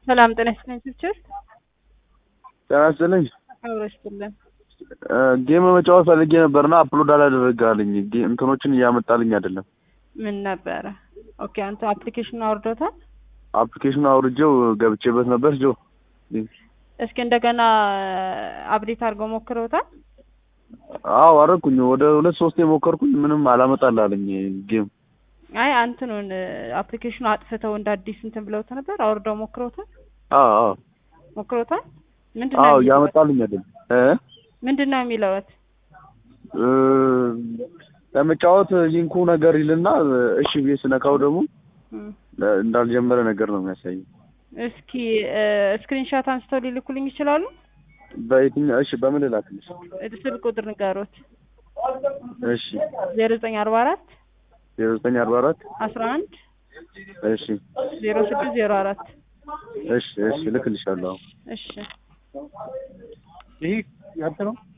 ሰላም ጤና ይስጥልኝ ፒክቸር ጤና ይስጥልኝ። አብሮ ይስጥልን። ጌም መጫወት ፈልጌ ነበርና አፕሎድ አላደረጋልኝ እንትኖችን እያመጣልኝ አይደለም። ምን ነበረ? ኦኬ አንተ አፕሊኬሽን አውርዶታል? አፕሊኬሽኑ አውርጄው ገብቼበት ነበር ጆ እስኪ እንደገና አፕዴት አድርገው ሞክረውታል? አዎ አደረኩኝ። ወደ ሁለት ሶስት የሞከርኩኝ ምንም አላመጣልኝ ጌም። አይ አንትኑን አፕሊኬሽኑ አጥፍተው እንደ አዲስ እንትን ብለውት ነበር። አውርደው ሞክረውታል? አዎ አዎ ሞክረውታል? ምንድን ነው አዎ የሚለዎት? እያመጣልኝ አይደለም እ ምንድን ነው የሚለዎት? እ ለመጫወት ሊንኩ ነገር ይልና እሺ ብዬ ስነካው ደግሞ እም፣ እንዳልጀመረ ነገር ነው የሚያሳየው። እስኪ ስክሪንሻት አንስተው ሊልኩልኝ ይችላሉ? በየትኛው እሺ በምን ልላክልሽ? ስልክ ቁጥር ንገሩት። እሺ ዜሮ ዘጠኝ አርባ አራት ዜሮ ዘጠኝ አርባ አራት አስራ አንድ እሺ ዜሮ ስድስት ዜሮ አራት እሺ እሺ እልክልሻለሁ። እሺ ይህ ያንተ ነው?